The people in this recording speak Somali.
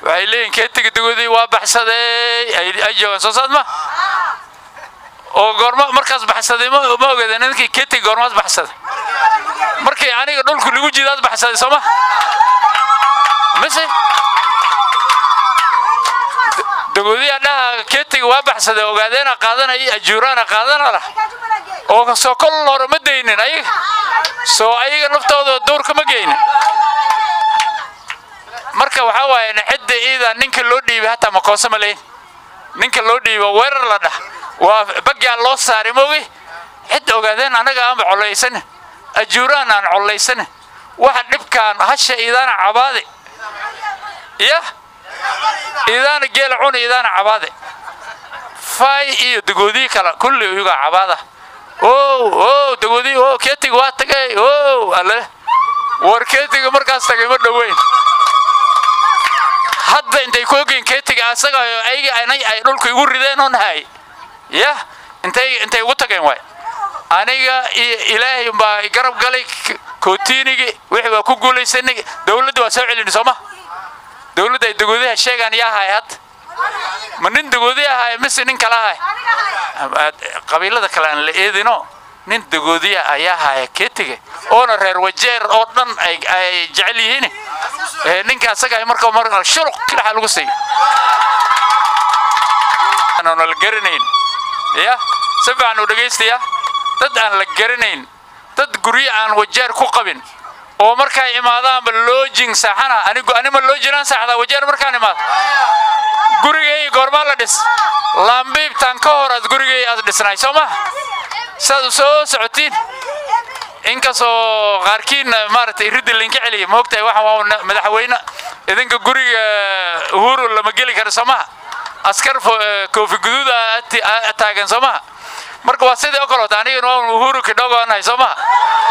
waxay leeyihin keetiga dagoodii waa baxsaday ay ay joogaan soo saad ma oo goorma markaas baxsaday ma ma ogeeda ninkii keetiga goormaas baxsaday markii aniga dhulku lagu jidaad baxsaday soo ma mise dagoodiyaa dhaha keetiga waa baxsaday ogaadeena qaadanaya ajuuraana qaadana lah oo soo kol hore ma daynin ayaga soo ayaga naftooda duurka ma geynin marka waxaa waaye cidda iida ninka loo dhiibay hataa makoose ma leyn ninka loo dhiibo weerar la dhah waa baggaa loo saaray moogi cid ogaadeen anaga aanba collaysanin ajuuraan aan collaysanin waxa dhibkaan hasha iidaana cabaade ya iidaana geela cuni iidaana cabaade fay iyo dagoodii kale kulli iyagaa cabaada ow ow dagoodii o keetiga waa tagay ow alle war keetiga markaas tagay ma dhoweyn hadda intay ku ogeen keetiga asaga ayaga anay ay dhulka igu rideen oo nahay ya intay intay ugu tageen waay aniga iyo ilaahay baa garab galay kootiinigi wixii waa ku guulaysanay dawladda waa soo celini sooma dawladda ay dagoodiha sheegaan yaa ahay hadda ma nin dagoodi ahay mise nin kala ahay qabiilada kale aan la eedino nin dagoodiya ayaa haya keetiga oona reer wajeer oo dhan ay ay jecel yihiin ninka asaga marka mar shuluq kilaxa lagu siiyo aan la garanayn ya si fiican u dhagaystaya dad aan la garanayn dad guryo aan wajeer ku qabin oo markay imaadaanba loojing saaxana anigu anima loojinaan saaxdaa wajeer markaan imaado gurigay goormaa la dhis laambiibtaan ka hor aad gurigay aad dhisnay soo ma saad soo socotiin inkastoo qaarkiin maaragtay riddi linka celiya moogtahay waxa waa madaxweyne idinka guriga uhuru lama geli karo soo maha askar koofi guduud taagan soo maha marka waa sidii oo kaleota anigana waa uhuru kidhogo nahay soo maha